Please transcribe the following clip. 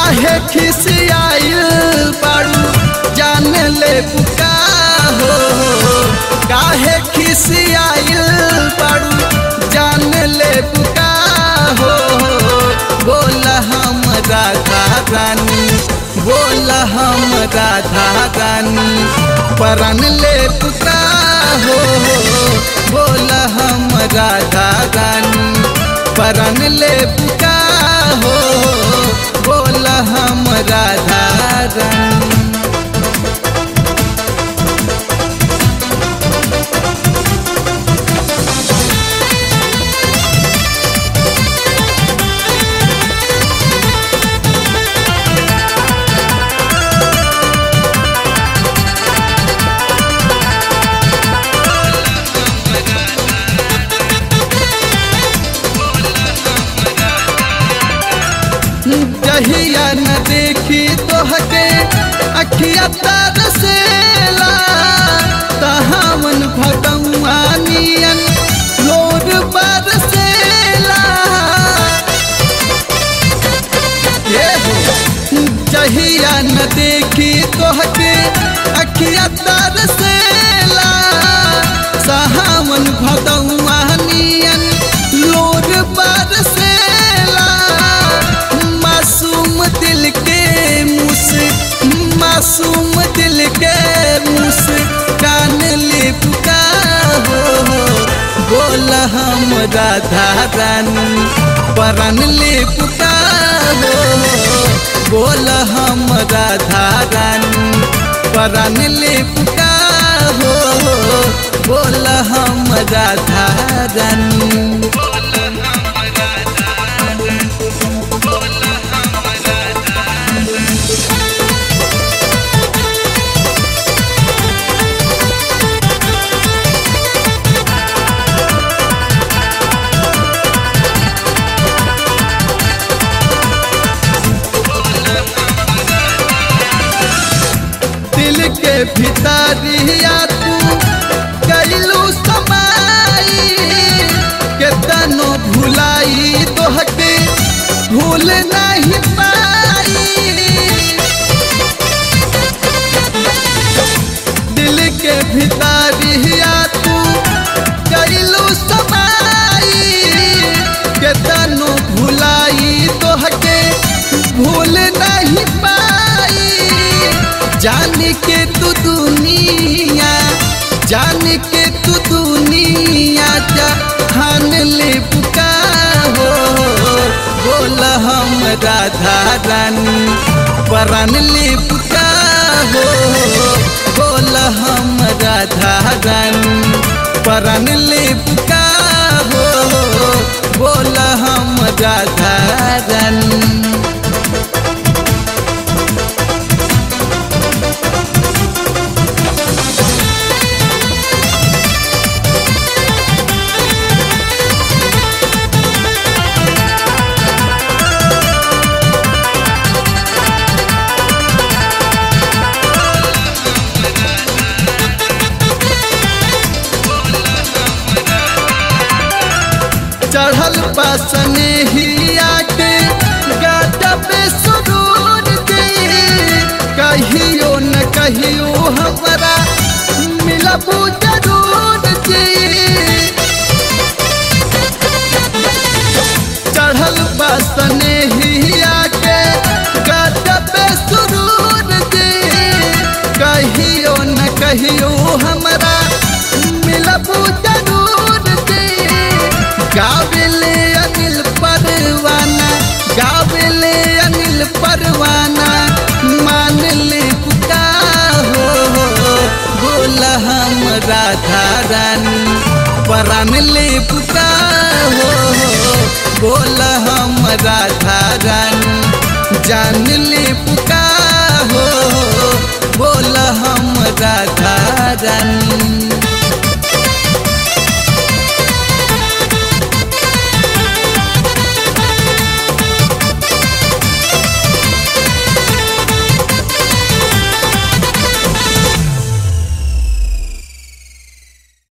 काहे खिसियाइल बाड़ू जान ले पुका हो काहे खिसियाइल बाड़ू जान ले पुका हो बोल हम राधा रानी बोल हम राधा रानी परन ले पुका हो बोल हम राधा रानी परन ले पुका हो बोल हम राधा रानी जहिया न देखी तोहके अखिया तरसेला तहावन भगवा नियन लोर बरसेला ये हो जहिया न देखी तोहके अखिया तरसेला सहावन भगवा नियन लोर बरसेला मासूम दिल के मुस मासूम दिल के मुस कान ले पुका हो बोल हम राधा रानी परन ले पुका हो बोल हम राधा रानी परन ले पुका हो बोल हम राधा रानी दिल के भितरिया तू कैलू समाई के तनो भुलाई तोहके भूल नहीं पाई दिल के भितरिया तू कैलू समाई के तनो भुलाई तोहके भूल नहीं पाई जान के तू दुनिया जान के तू दुनिया जहान ले पुका हो बोल हम राधा रानी परान ले पुका हो बोल हम राधा रानी परान ले पुका हो बोल हम राधा रानी चढ़ल पासने ही आके गाटा पे सुरूर दे कहियो न कहियो हमारा मिलबू जरूर दे चढ़ल पासने ही आके गाटा पे सुरूर दे कहियो न कहियो हमारा मिलबू जरूर दे गावेले अनिल परवाना गावेले अनिल परवाना मान ले पुका हो बोल हम राधा रानी परान ले पुका हो बोल हम राधा रानी जान ले पुका हो बोल हम राधा रानी